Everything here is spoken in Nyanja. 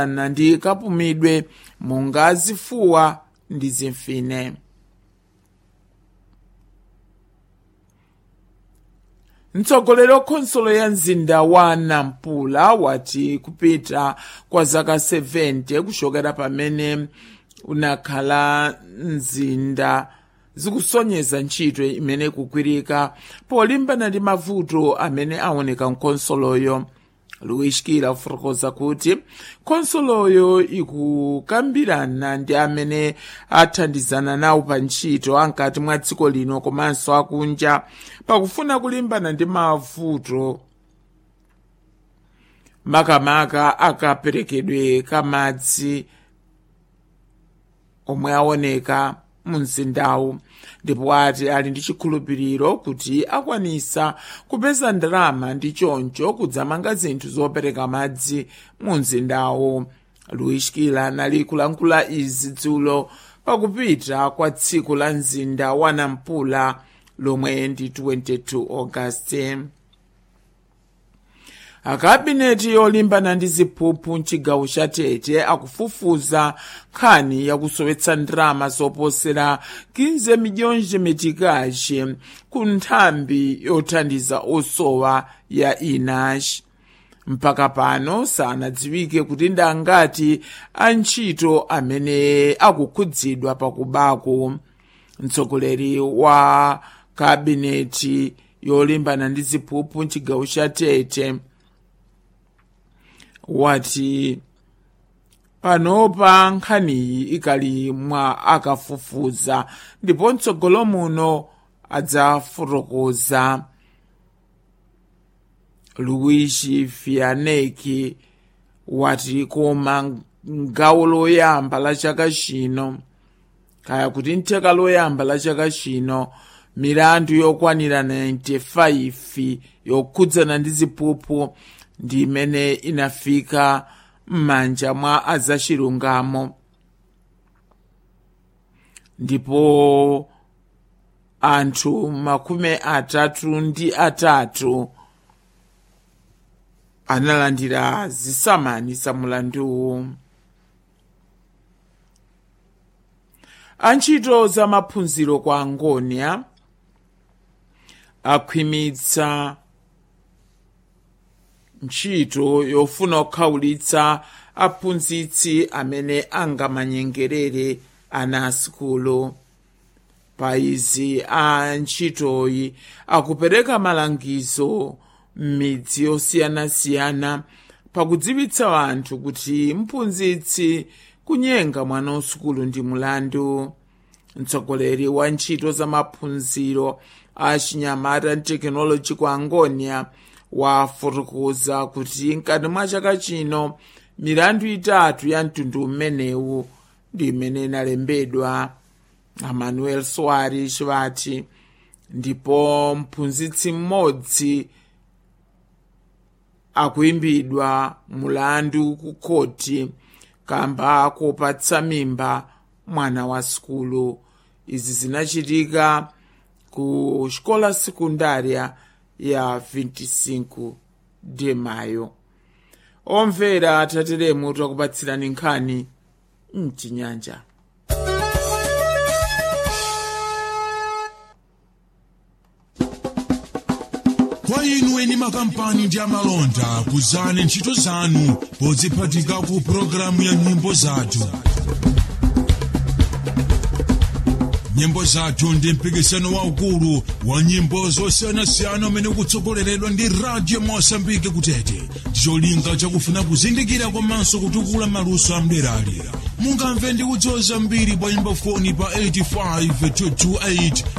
na ndi kapumidwe monga zifuwa ndi zimfine mtsogoleri wa khonsolo ya mzinda wa nampula wati kupita kwa zaka 70 kuchokera pamene unakhala mzinda zikusonyeza ntchito imene ikugwirika polimbana ndi mavuto amene aoneka mkhonsoloyo luishkira kufotokoza kuti khonsoloyo ikukambirana ndi amene athandizana nawo pa ntchito ankati mwa dziko lino komanso akunja pakufuna kulimbana ndi mavuto makamaka akaperekedwe kamadzi omwe aoneka mu mzindawu ndipo ati ali ndi chikhulupiriro kuti akwanisa kupeza ndalama ndi choncho kudzamanga zinthu zopereka madzi mu mzindawu luishkila anali kulankhula izi dzulo pakupita kwa tsiku la mzinda wa nampula lomwe ndi 22 augasti akabineti yolimbana ndi ziphuphu mchigawo cha tete akufufuza nkhani yakusowetsa ndalama zoposera 15 milhões meticais ku nthambi yothandiza osowa ya inash mpaka pano sanadziwike kuti ndangati antchito amene akukhudzidwa pakubako mtsogoleri wa kabineti yolimbana ndi ziphuphu mchigawo cha tete wati panopa nkhaniyi ikali mwa akafufuza ndipo mtsogolo muno adzafotokoza luigi fianeki wati koma gawo loyamba la chaka chino kaya kuti ntheka loyamba la chaka chino milandu yokwanira 95 yokhudzana ndi ziphuphu ndi imene inafika m'manja mwa azachilungamo ndipo anthu makumi atatu ndi atatu analandira zisamani za mulanduwu antchito za maphunziro kwa angonia akhwimitsa ntchito yofuna kukhawulitsa aphunzitsi amene angamanyengerere ana asukulu pa izi a ntchitoyi akupereka malangizo m'midzi yosiyanasiyana pakudziwitsa anthu kuti mphunzitsi kunyenga mwana wasukulu ndi mulandu mtsogoleri wa ntchito za maphunziro a chinyamata ndi tekinoloji ku angonia wafotokoza kuti mkati mwa chaka chino milandu itatu ya mtundu umenewu ndi imene inalembedwa amanuel soares wati ndipo mphunzitsi mmodzi akuimbidwa mulandu ku khoti kamba kopatsa mimba mwana wa sukulu izi zinachitika ku xikola sekundária ya 25 de mayo omvera tateremu takupatsirani nkhani mchinyanja kwa inu eni makampani ndi amalonda kuzani ntchito zanu podziphatika ku pologalamu ya nyimbo zathu nyimbo zathu ndi mpikisano waukulu wa nyimbo zosiyanasiyana umene ukutsogoleredwa ndi radio mosambike kutete ndicholinga chakufuna kuzindikira komanso kutukula maluso amderalera mungamve ndi kudziwa zambiri pa nyimbo foni pa 85 228